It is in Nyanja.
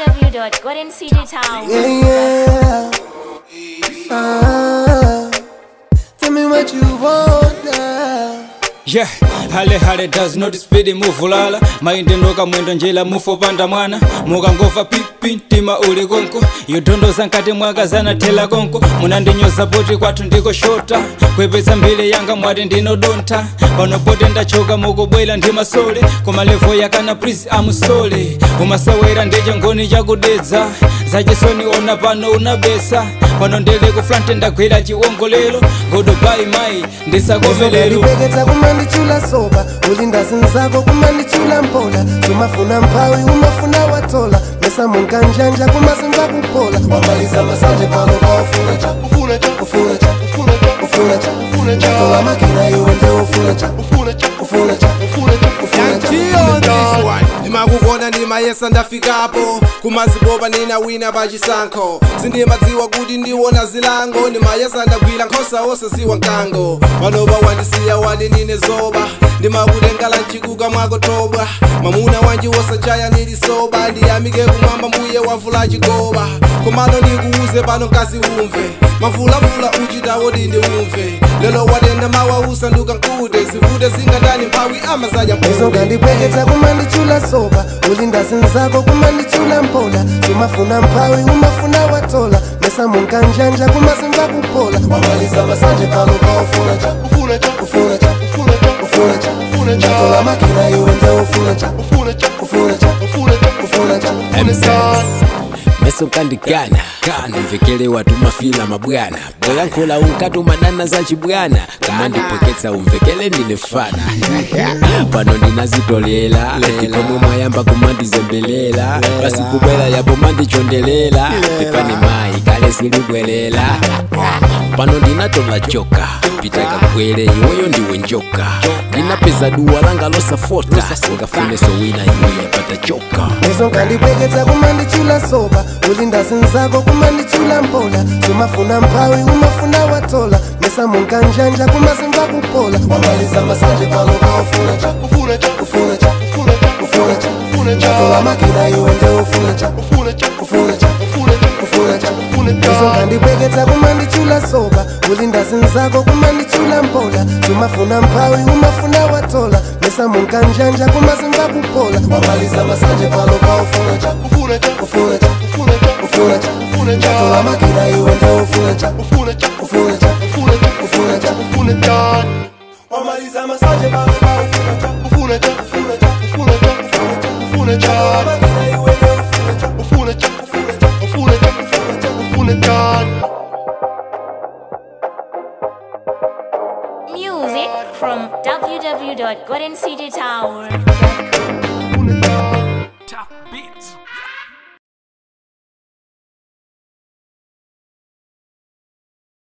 www.goldencitytown. Yeah, yeah. Ah, tell me what you want now. yeah hale hale does not speed muvulala mainde noka mwendo njela mufopanda mwana mukangova pipi mtima uli konko yodondoza nkati mwakazana thela konko munandinyoza poti kwathu ndiko shota kwepetsa mbili yanga mwati ndinodontha pano poti ndachoka mukubwera ndi masole koma levo yakana please amusole umasawera ndiche ngoni chakudedza zachisoni ona pano unabesa pano ndele kuflante ndagwera chiwongolero godo bai mai ndisakomelero ndipeketsa kumandichula soba ulinda zinzako kumandichula mpola sumafuna mphawi umafuna watola mesa munkanjanja kumazinza kupola wamaliza masanje pano paufuna cha ufuna cha ufuna cha ufuna cha ufuna cha ufuna cha tola makina iwe nde ufuna cha ufuna cha ufuna cha ufuna cha ufuna cha ufuna cha ndimakukona ndimayesa ndafikapo kumazipopa nina wina pachisankho sindimadziwa kuti ndiwona zilango ndimayesa ndagwira nkhosa osaziwa mkango panopa wandisiya wati ndine zoba ndimakutengala mchikuka mwakotobwa mamuna wanji wosachaya ndili soba ndiyamike kumwamba mbuye wavula chigoba komano ndikuuze pano mkazi umve mavulavula uchitawo ndi ndiumve lelo watenda mawa usanduka nkute zivute zingatani mphawi amazaja izo mpude ngandipeketsa kumandichula soba ulinda zinzako kumandichula mpola sumafuna mphawi umafuna watola mesa munkanjanja kumazinza kupola wamaliza masanje pano paufuna cha ufuna cha ufuna cha ufuna cha ufuna cha ufuna cha tola makina iwe nde ufuna cha ufuna cha ufuna cha ufuna cha ufuna cha ufuna cha meso kandigana ndimvekele watu mafila mabwana bwelankhula unkati umadana za chibwana kama ndipweketsa umvekele ndine fana pano ndinazitolela ipomwe mwayamba kumandizembelela basi kubwela yapo mandichondelela pepani mayi kale silibwelela pano ndinatola joka pitaka kwele iweyo ndiwe njoka ndinapeza duwa langa losafota singafune sowina iwe yapata choka izo ngandipeketsa kumandichula soba ulinda zinzako kumandichula mpola sumafuna mphawi umafuna watola mesa munkanjanja kumazinza kupola wamaliza masanje pano paufuna cha ufuna cha ufuna cha ufuna cha ufuna cha ufuna cha tola makina iwe nde ufuna cha ufuna cha ufuna cha ufuna cha ufuna cha ufuna cha izo ngandipeketsa kumandichula soba ulinda zinzako kumandichula mpola sumafuna mphawi umafuna watola mesa munkanjanja kumazinza kupola wamaliza masanje pano paufuna cha ufuna cha ufuna cha ufuna cha ufuna cha ufuna cha tola makina iwe nde ufuna cha ufuna cha ufuna cha ufuna cha ufuna cha ufuna cha wamaliza masanje pano paufuna cha ufuna cha ufuna cha ufuna cha ufuna cha ufuna cha tola makina iwe nde ufuna cha ufuna cha ufuna cha ufuna cha ufuna cha ufuna cha Music from www.goldencitytower.com.